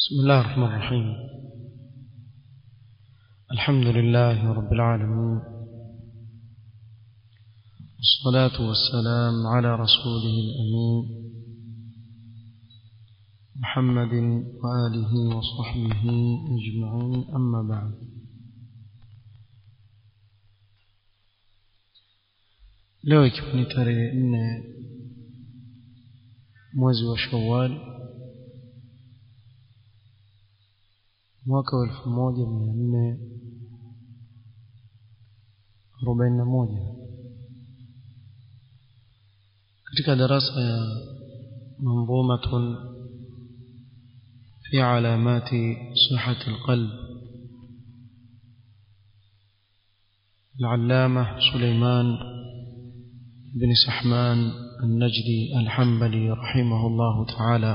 بسم الله الرحمن الرحيم الحمد لله رب العالمين والصلاة والسلام على رسوله الأمين محمد وآله وصحبه أجمعين أما بعد leo ikiwa ni tarehe nne mwezi wa shawali mwaka wa elfu moja mia nne arobaini na moja katika darasa ya منظومة في علامات صحة القلب العلامة سليمان بن سحمان النجدي الحنبلي رحمه الله تعالى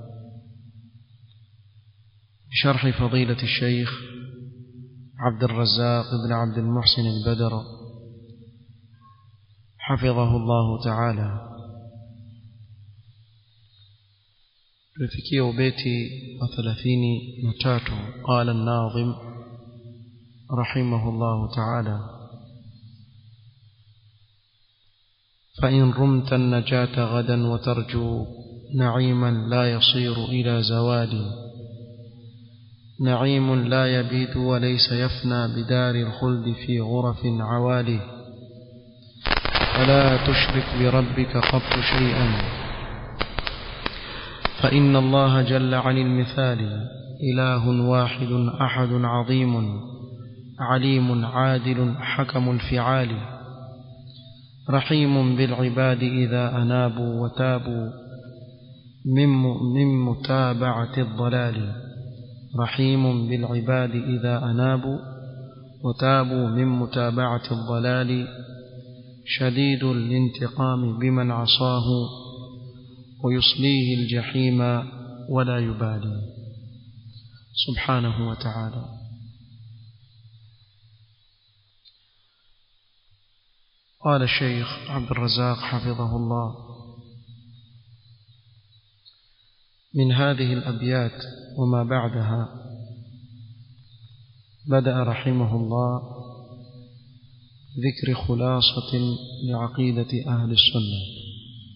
بشرح فضيلة الشيخ عبد الرزاق بن عبد المحسن البدر حفظه الله تعالى tulifikia ubeti wa thelathini na tatu qala an-nadhim rahimahullahu ta'ala فإن رمت النجاة غدا وترجو نعيما لا يصير إلى زوال نعيم لا يبيد وليس يفنى بدار الخلد في غرف عوالي فلا تشرك بربك قط شيئا فإن الله جل عن المثال إله واحد أحد عظيم عليم عادل حكم الفعال رحيم بالعباد إذا أنابوا وتابوا من من متابعة الضلال رحيم بالعباد إذا أنابوا وتابوا من متابعة الضلال شديد الانتقام بمن عصاه ويصليه الجحيم ولا يبالي سبحانه وتعالى قال الشيخ عبد الرزاق حفظه الله من هذه الأبيات وما بعدها بدأ رحمه الله ذكر خلاصة لعقيدة أهل السنة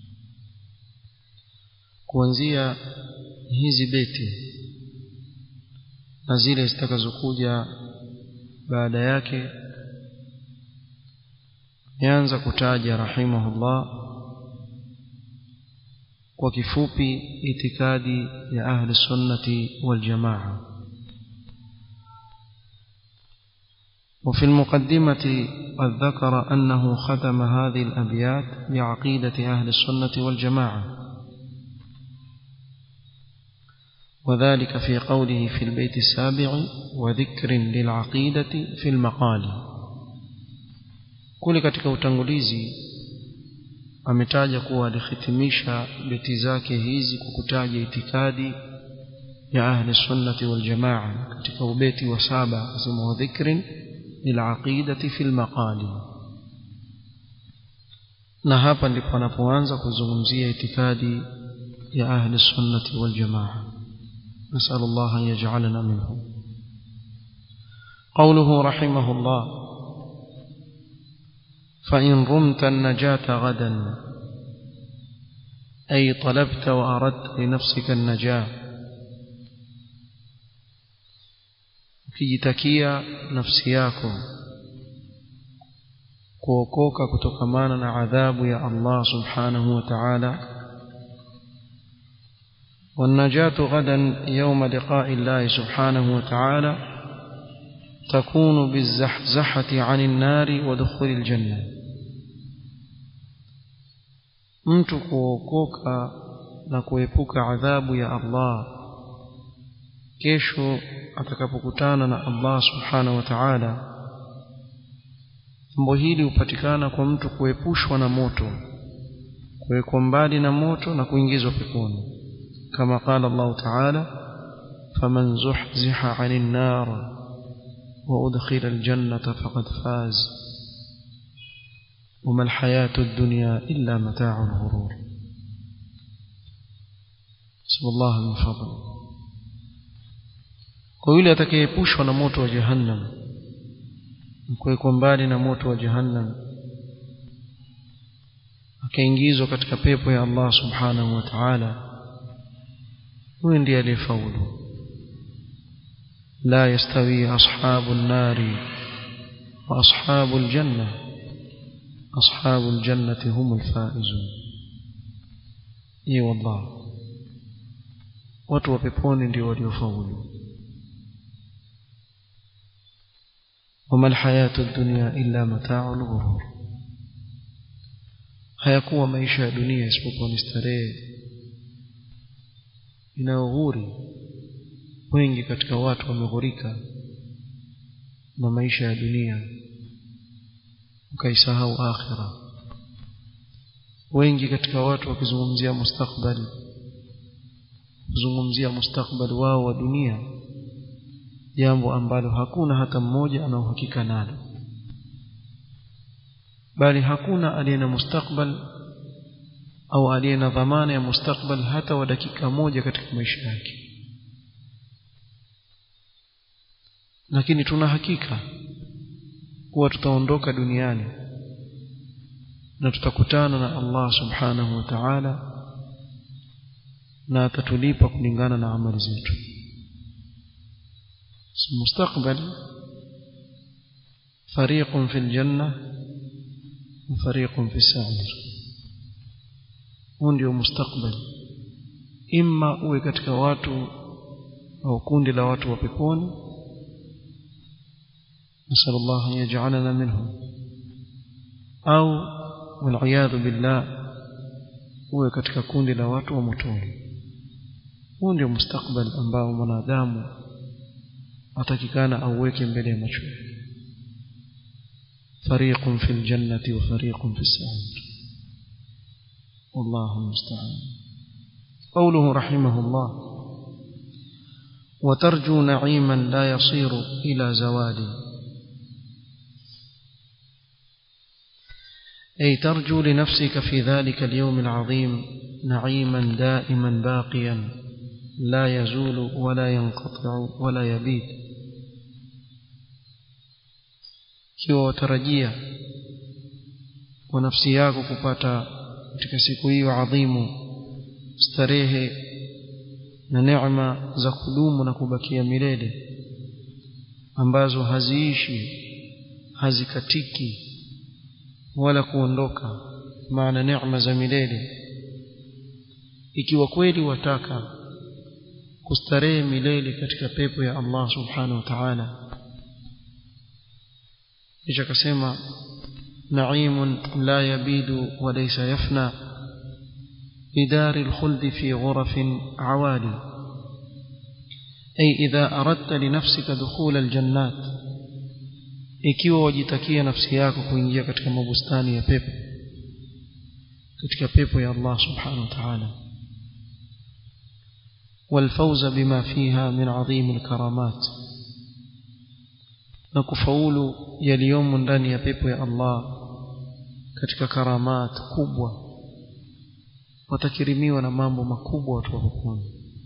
kuanzia hizi beti na zile zitakazokuja baada yake ameanza kutaja rahimahullah kwa kifupi itikadi ya ahli sunnati wal jamaa وفي المقدمة قد ذكر أنه ختم هذه الأبيات بعقيدة أهل السنة والجماعة وذلك في قوله في البيت السابع وذكر للعقيدة في المقال kule katika utangulizi ametaja kuwa alihitimisha beti zake hizi kwa kutaja itikadi ya ahli sunnati wal jamaa katika ubeti wa saba akasema wa dhikrin lilaqidati fil maqali na hapa ndipo anapoanza kuzungumzia itikadi ya ahli sunnati wal jamaa نسأل الله أن يجعلنا منهم قوله رحمه الله فإن رمت النجاة غدا أي طلبت وأردت لنفسك النجاة ukijitakia nafsi yako kuokoka kutokamana na adhabu ya Allah subhanahu wa ta'ala والنجاة غدا يوم لقاء الله سبحانه وتعالى تكون بالزحزحة عن النار ودخول الجنة mtu kuokoka na kuepuka adhabu ya Allah kesho atakapokutana na Allah subhanahu wa ta'ala jambo hili hupatikana kwa mtu kuepushwa na moto kuwekwa mbali na moto na kuingizwa peponi كما قال الله تعالى فمن زحزح عن النار وأدخل الجنة فقد فاز وما الحياة الدنيا إلا متاع الغرور نسأل الله من فضله kwa yule atakayeepushwa na moto wa jahannam kuwekwa mbali na moto wa jahannam akaingizwa katika pepo ya Allah subhanahu wa ta'ala huyu ndiye aliyefaulu لا يستوي أصحاب النار وأصحاب الجنة أصحاب الجنة هم الفائزون إي والله watu wa peponi ndio waliofaulu wama alhayatu dunya illa matau lghurur hayakuwa maisha ya dunia isipokuwa ni starehe inayoghuri wengi katika watu wameghurika na maisha ya dunia ukaisahau akhira wengi katika watu wakizungumzia mustakbali kuzungumzia mustakbali wao wa dunia jambo ambalo hakuna hata mmoja ana uhakika nalo bali hakuna aliye na mustakbal au aliye na dhamana ya mustakbal hata wa dakika moja katika maisha yake lakini tuna hakika kuwa tutaondoka duniani na tutakutana na Allah subhanahu wa ta'ala na atatulipa kulingana na amali zetu mustakbali فريق في الجنة وفريق في السعير huu ndio mustakbali imma uwe katika watu au kundi la watu wa peponi نسأل الله أن يجعلنا منهم أو والعياذ بالله uwe katika kundi la watu wa motoni huu ndio mustakbal ambao mwanadamu atakikana auweke mbele ya macho fariqun fil jannati wa fariqun fis sa'ir wallahu musta'an qawluhu rahimahullah وترجو نعيما لا يصير إلى زوال أي ترجو لنفسك في ذلك اليوم العظيم نعيما دائما باقيا لا يزول ولا ينقطع ولا يبيد kiwa watarajia kwa nafsi yako kupata katika siku hiyo adhimu starehe na neema za kudumu na kubakia milele ambazo haziishi hazikatiki wala kuondoka maana neema za milele ikiwa kweli wataka kustarehe milele katika pepo ya Allah subhanahu wa ta'ala kisha akasema naimun la yabidu wa laysa yafna بدار الخلد في غرف عوالي أي إذا أردت لنفسك دخول الجنات ikiwa wajitakia nafsi yako kuingia katika mabustani ya pepo katika pepo ya Allah subhanahu wa ta'ala والفوز بما فيها من عظيم الكرامات na kufaulu yaliyomo ndani ya pepo ya Allah katika karamat kubwa watakirimiwa na mambo makubwa watu wa peponi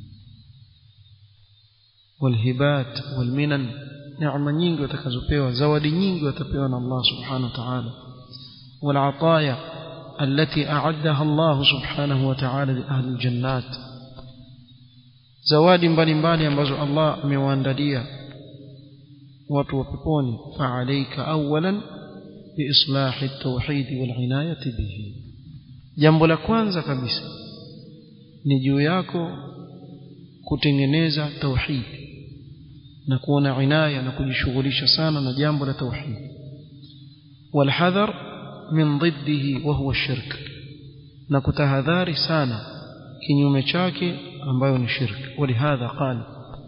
walhibat walminan neema nyingi watakazopewa zawadi nyingi watapewa na Allah subhanahu wa ta'ala والعطايا التي أعدها الله سبحانه وتعالى لأهل الجنات zawadi mbalimbali ambazo Allah amewaandalia watu wa peponi fa'alayka awwalan biislahi at-tauhid wal-inayati bihi jambo la kwanza kabisa ni juu yako kutengeneza tauhid na kuona inaya na kujishughulisha sana na jambo la tauhid walhadhar min ضده وهو الشرك na kutahadhari sana kinyume chake ambayo ni shirk ولهذا قال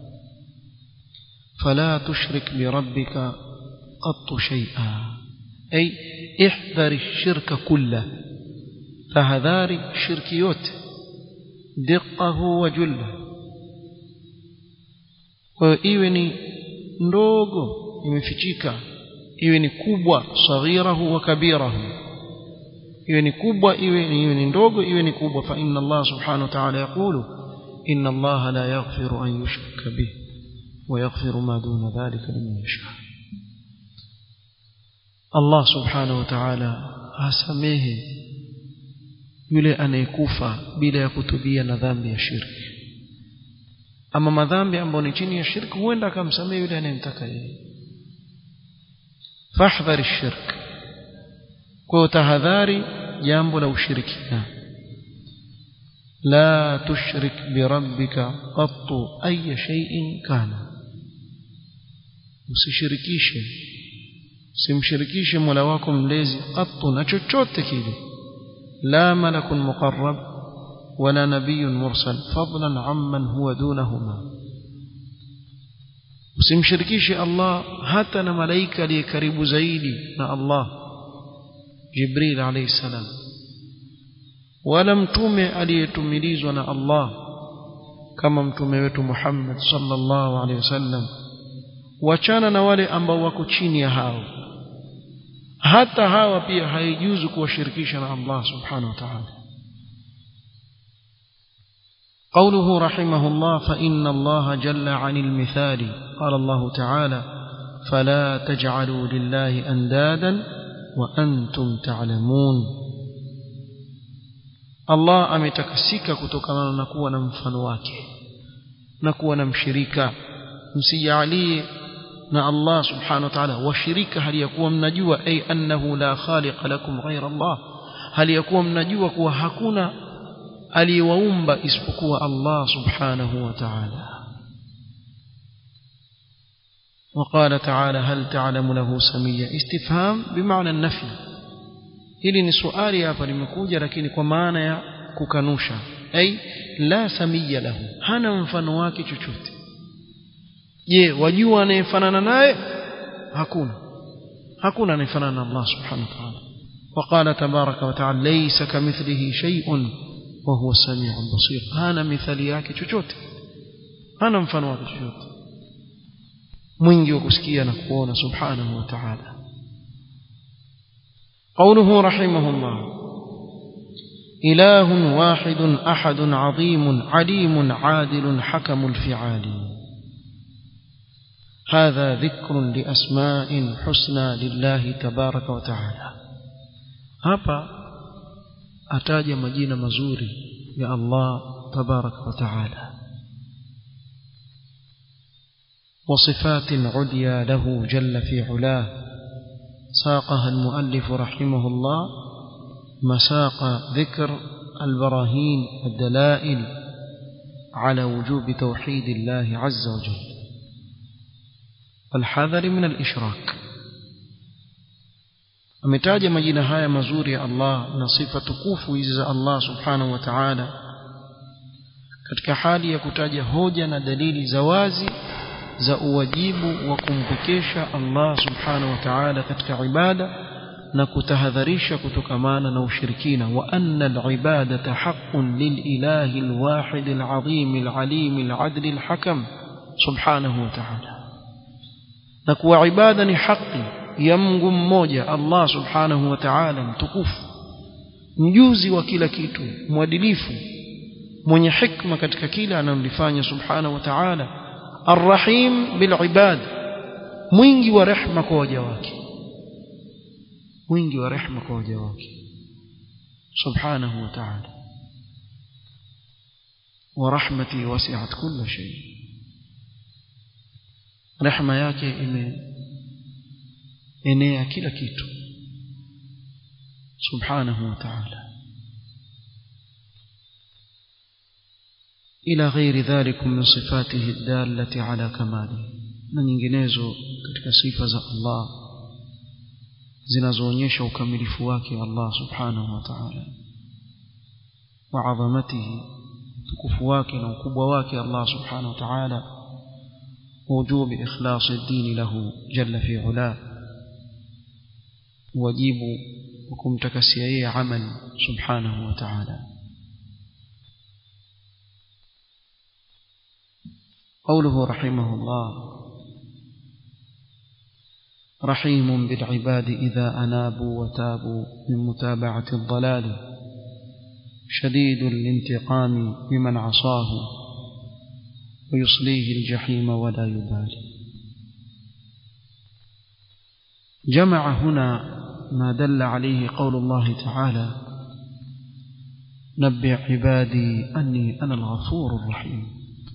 فلا تشرك بربك قط شيئا أي احذر الشرك كله tahadhari shirki yote diqqahu wa julla kwa hiyo iwe ni ndogo imefichika iwe ni kubwa saghirahu wa kabirahu iwe ni kubwa iwe ni, iwe ni ndogo iwe ni kubwa fa inna Allah subhanahu wa ta'ala yaqulu inna Allah la yaghfiru an yushraka bih ويغفر ما دون ذلك لمن يشاء الله سبحانه وتعالى hasamehe yule anayekufa bila ya kutubia na dhambi ya shirki ama madhambi ambayo ni chini ya shirki huenda akamsamehe yule anayemtaka yeye fahdhari shirk kwa tahadhari jambo la ushirikina la tushrik birabbika qattu ay shay'in kana usishirikishe simshirikishe mola wako mlezi qattu na chochote kile la malakun muqarrab wala nabiyyun mursal fadlan amman huwa dunahuma usimshirikishe Allah hata na malaika aliye karibu zaidi na Allah Jibril alayhi salam wala mtume aliyetumilizwa na Allah kama mtume wetu Muhammad sallallahu alayhi wasallam wachana na wale ambao wako chini ya hao hata hawa pia haijuzu kuwashirikisha na Allah subhanahu wa ta'ala قوله رحمه الله فإن الله جل عن المثال قال الله تعالى فلا تجعلوا لله أندادا وأنتم تعلمون الله ametakasika kutokana na kuwa na mfano wake na kuwa na mshirika msijalie na Allah subhanahu wa ta'ala washirika hali ya kuwa mnajua ay annahu la khaliqa lakum ghayra Allah hali ya kuwa mnajua kuwa hakuna aliyewaumba isipokuwa Allah subhanahu wa ta'ala وقال تعالى هل تعلم له سميا استفهام بمعنى النفي hili ni swali hapa limekuja lakini kwa maana ya kukanusha ay la samia lahu hana mfano wake chochote je wajua anayefanana naye hakuna hakuna anayefanana na Allah subhanahu wa ta'ala وقال تبارك وتعالى ليس كمثله شيء وهو السميع البصير hana mithali yake chochote hana mfano wake chochote mwingi wa kusikia na kuona subhanahu wa ta'ala قوله رحمه الله إله واحد أحد عظيم عليم عادل حكم الفعال هذا ذكر لأسماء حسنى لله تبارك وتعالى hapa ataja majina mazuri ya Allah tabaraka wa taala وصفات عليا له جل في علاه ساقها المؤلف رحمه الله مساق ذكر البراهين الدلائل على وجوب توحيد الله عز وجل والحذر من الإشراك ametaja majina haya mazuri ya Allah na sifa tukufu hizi za Allah subhanahu wa ta'ala katika hali ya kutaja hoja na dalili za wazi za uwajibu wa kumpekesha Allah subhanahu wa ta'ala katika ibada na kutahadharisha kutokamana na ushirikina wa anna al-ibadata haqqun lil-ilahi al-wahid al-azim al-alim al-adl al-hakam subhanahu wa ta'ala na kuwa ibada ni haki ya Mungu mmoja Allah subhanahu wa ta'ala mtukufu mjuzi wa kila kitu mwadilifu mwenye hikma katika kila analolifanya subhanahu wa ta'ala arrahim bil ibad mwingi wa rehma kwa waja wake mwingi wa rehma kwa waja wake subhanahu wa ta'ala wa rahmati wasi'at kulla shay rehma yake ime enea kila kitu subhanahu wa ta'ala ila ghairi dhalikum min sifatihi dallati ala kamali na nyinginezo katika sifa za Allah zinazoonyesha ukamilifu wake Allah subhanahu wa ta'ala wa adhamatihi tukufu wake na ukubwa wake Allah subhanahu wa ta'ala وجوب إخلاص الدين له جل في علاه wajibu wa kumtakasia yeye amali subhanahu wa ta'ala قوله رحمه الله رحيم بالعباد إذا أنابوا وتابوا من متابعة الضلال شديد الانتقام بمن عصاه ويصليه الجحيم ولا يبالي جمع هنا ما دل عليه قول الله تعالى نبئ عبادي أني أنا الغفور الرحيم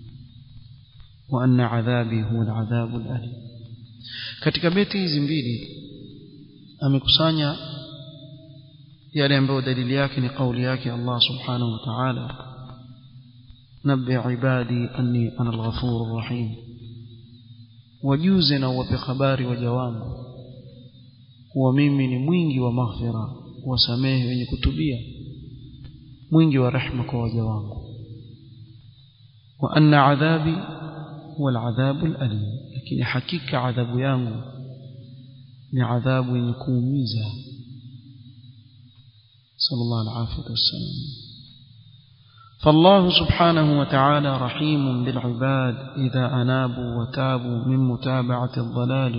وأن عذابي هو العذاب الأليم katika beti hizi mbili amekusanya yale ambayo dalili yake ni kauli yake Allah subhanahu wa ta'ala nabbi ibadi anni ana al-ghafur rahim wajuze na uwape habari waja wangu kuwa mimi ni mwingi wa maghfira wasamehe wenye kutubia mwingi wa rehma kwa waja wangu wa anna adhabi huwa al-adhabu al-alim lakini hakika adhabu yangu ni adhabu yenye kuumiza صلى الله العافية والسلام فالله سبحانه وتعالى رحيم بالعباد إذا أنابوا وتابوا من متابعة الضلال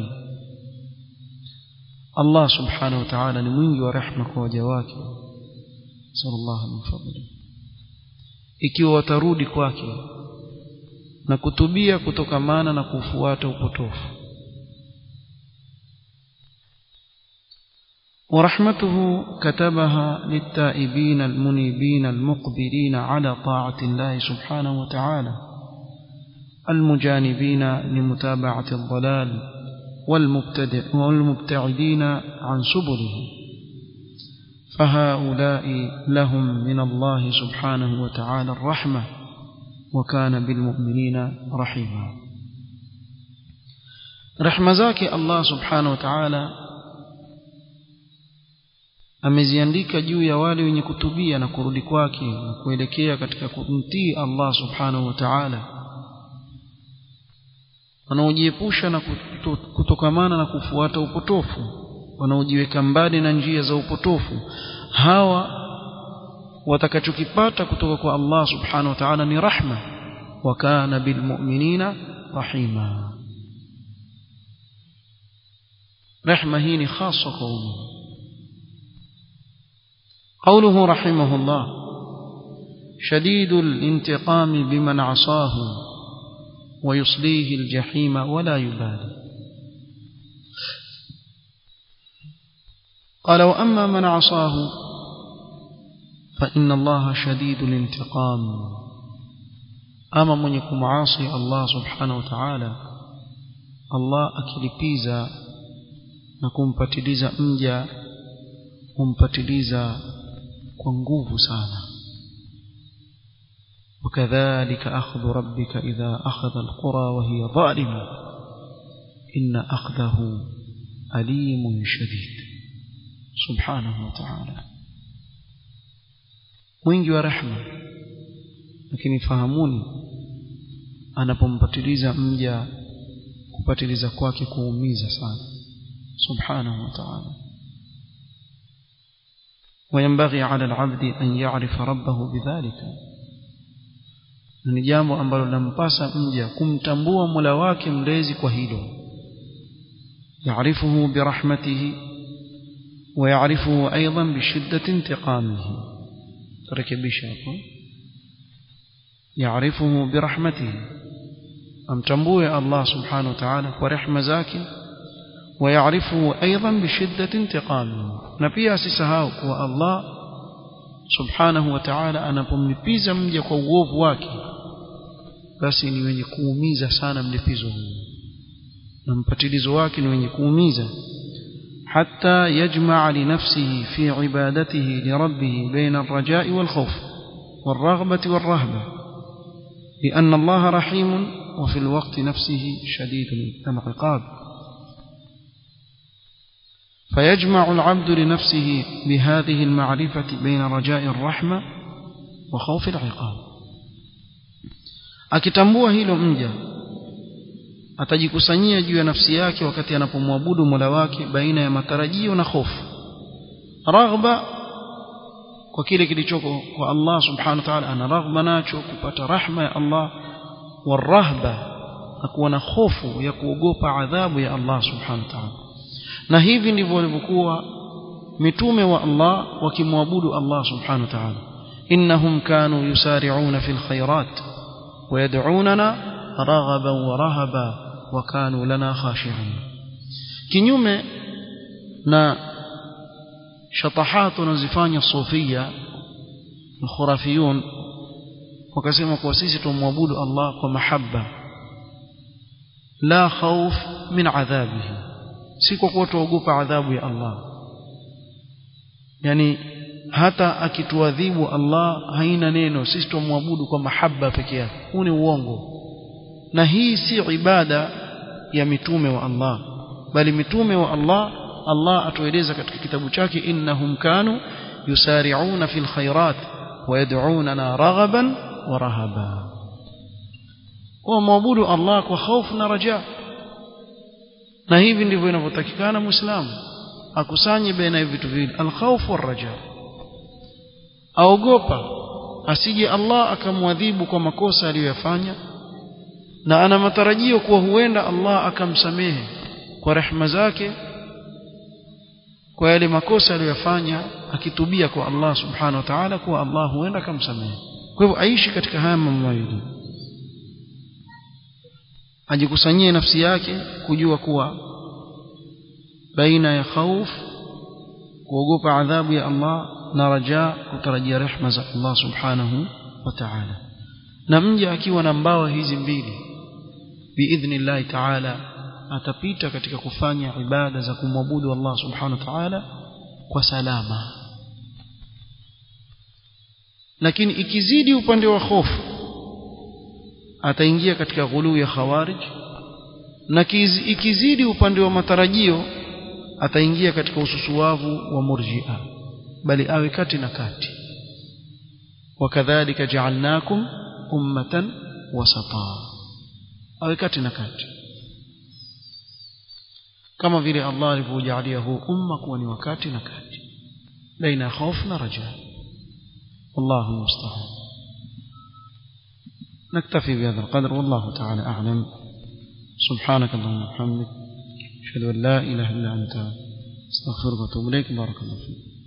الله سبحانه وتعالى نموي ورحمك وجواك صلى الله من فضله ikiwa watarudi kwake na kutubia kutokamana na kufuata upotofu ورحمته كتبها للتائبين المنيبين المقبلين على طاعة الله سبحانه وتعالى المجانبين لمتابعة الضلال والمبتدع والمبتعدين عن سبله فهؤلاء لهم من الله سبحانه وتعالى الرحمة وكان بالمؤمنين رحيما رحمة ذاك الله سبحانه وتعالى ameziandika juu ya wale wenye kutubia na kurudi kwake na kuelekea katika kumtii Allah subhanahu wa ta'ala wanaojiepusha na kutokamana na kufuata upotofu wanaojiweka mbali na njia za upotofu hawa watakachokipata kutoka kwa Allah subhanahu wa ta'ala ni rahma wa kana bilmu'minina rahima rehma hii ni hasa kwa umma قوله رحمه الله شديد الانتقام بمن عصاه ويصليه الجحيم ولا يبالي قال وأما من عصاه فإن الله شديد الانتقام أما من يكون عاصي الله سبحانه وتعالى الله أكلبيزا نكون باتليزا مجا humpatiliza kwa nguvu sana وكذلك أخذ ربك إذا أخذ القرى وهي ظالمة إن أخذه أليم شديد سبحانه وتعالى mwingi wa rehma lakini fahamuni anapompatiliza mja kupatiliza kwake kuumiza sana subhanahu wa ta'ala وينبغي على العبد أن يعرف ربه بذلك ni jambo ambalo lampasa mja kumtambua Mola wake mlezi kwa hilo يعرفه برحمته ويعرفه أيضا بشدة انتقامه تركبش hapo يعرفه برحمته amtambue Allah subhanahu wa ta'ala kwa rehema zake ويعرفه أيضا بشدة انتقامه na pia asisahau kuwa Allah subhanahu wa ta'ala anapomlipiza mja kwa uovu wake basi ni wenye kuumiza sana mlipizo huu na mpatilizo wake ni wenye kuumiza حتى يجمع لنفسه في عبادته لربه بين الرجاء والخوف والرغبة والرهبة لأن الله رحيم وفي الوقت نفسه شديد العقاب فيجمع العبد لنفسه بهذه المعرفة بين رجاء الرحمة وخوف العقاب akitambua hilo mja atajikusanyia juu ya nafsi yake wakati anapomwabudu Mola wake baina ya matarajio na hofu raghba kwa kile kilichoko kwa Allah subhanahu wa ta'ala ana raghba nacho kupata rahma ya Allah warahba na kuwa na hofu ya kuogopa adhabu ya Allah subhanahu wa ta'ala na hivi ndivyo walivyokuwa mitume wa Allah wakimwabudu Allah subhanahu wa ta'ala innahum kanu yusari'una fil khairat ويدعوننا رغبا ورهبا وكانوا لنا خاشعين kinyume na shatahat wanazifanya sufia khurafiyun wakasema kwa sisi tumwabudu Allah kwa mahaba la khawf min adhabihi si kwa kuwa tuogopa adhabu ya Allah yani hata akituadhibu Allah haina neno sisi tumwabudu kwa mahaba peke yake huu ni uongo na hii si ibada ya mitume wa Allah bali mitume wa Allah Allah atueleza katika kitabu chake innahum kanu yusari'una fil khairat wa yad'unana raghaban wa rahaba wa maabudu Allah kwa hofu na raja na hivi ndivyo inavyotakikana muislamu akusanye baina ya vitu viwili alkhawf waraja aogopa asije Allah akamwadhibu kwa makosa aliyoyafanya na ana matarajio kuwa huenda Allah akamsamehe kwa rehema zake kwa yale makosa aliyoyafanya akitubia kwa Allah subhanahu wa ta'ala kuwa Allah huenda akamsamehe kwa hivyo aishi katika haya mambo mawili ajikusanyie nafsi yake kujua kuwa baina ya khauf kuogopa adhabu ya Allah na raja kutarajia rehma za Allah subhanahu wa ta'ala na mja akiwa na mbawa hizi mbili biidhnillahi ta'ala atapita katika kufanya ibada za kumwabudu Allah subhanahu wa ta'ala kwa salama lakini ikizidi upande wa hofu ataingia katika ghuluu ya khawarij na ikizidi upande wa matarajio ataingia katika ususuwavu wa murji'a bali awe kati na kati wakadhalika ja'alnakum ummatan wasata awe kati na kati kama vile Allah alivyojalia huu umma kuwa ni wakati na kati baina hofu na raja wallahu musta'an نكتفي بهذا القدر والله تعالى أعلم سبحانك اللهم وبحمدك أشهد أن لا إله إلا أنت استغفرك وأتوب إليك بارك الله فيك